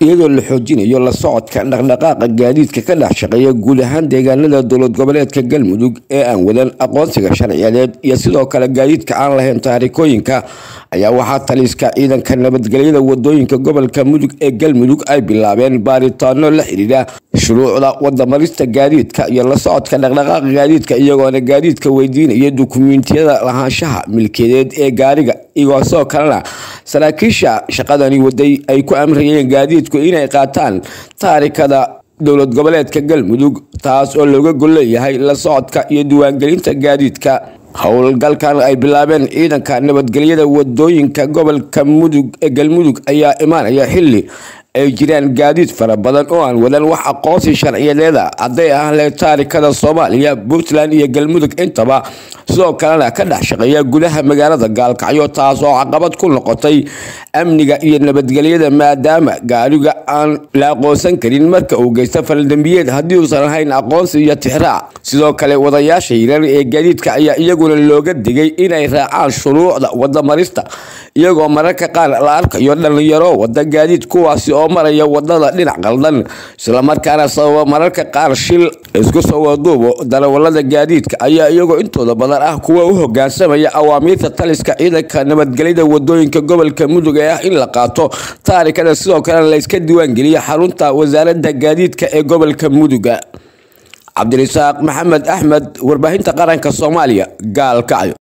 iyadoo la xoojinayo la socodka dhaqdhaqaaqa gaadiidka ka dhex shaqeeya guud ahaan deegaanada dowlad goboleedka galmudug ee aan wadan aqoonsiga sharciyadeed iyo sidoo kale gaadiidka aan lahayn taarikooyinka ayaa waxaa taliska ciidanka nabadgelyada wadooyinka gobolka mudug ee galmudug ay bilaabeen baaritaano la xidhiidha shuruucda wadamarista gaadiidka iyo la socodka dhaqdhaqaaqa gaadiidka iyagoona gaadiidka weydiinaya dukumiintiyada lahaanshaha milkiyadeed ee gaariga iyagoo sidoo kalena saraakiisha shaqadani waday ay ku amrayeen gaadiidku inay qaataan taarikada dowlad goboleedka galmudug taas oo looga gol leeyahay la socodka iyo diiwaangelinta gaadiidka howlgalkan ay bilaabeen ciidanka nabadgelyada wadooyinka gobolka mudug ee galmudug ayaa imaanaya xili ay jiraan gaadiid fara badan oo aan wadan wax aqoonsi sharciyadeeda hadday ahle taarikada soomaaliya puntland iyo galmudug intaba sidoo kalena ka dhex shaqeeya gudaha magaalada gaalkacyo taas oo caqabad ku noqotay amniga iyo nabadgelyada maadaama gaariga aan la aqoonsan karin marka uu geysto faldambiyeed haddii uusan lahayn aqoonsi iyo tixraac sidoo kale wadayaasha hirar ee gaadiidka ayaa iyaguna looga digay inay raacaan shuruucda wadamarista iyagoo mararka qaar la arkayo dhalinyaro wada gaadiid kuwaasi oo maraya wadada dhinac qaldan islamarkaana sababa mararka qaar shil isku soo waduubo darawalada gaadiidka ayaa iyagoo intooda badan ah kuwa u hogaansamaya awaamiirta taliska ciidanka nabadgelyada wadooyinka gobolka mudug ee ah in la qaato taarikada sidoo kalena layska diiwaangeliya xarunta wasaarada gaadiidka ee gobolka muduga cabdirasaaq maxamed axmed warbaahinta qaranka soomaaliya gaalkacyo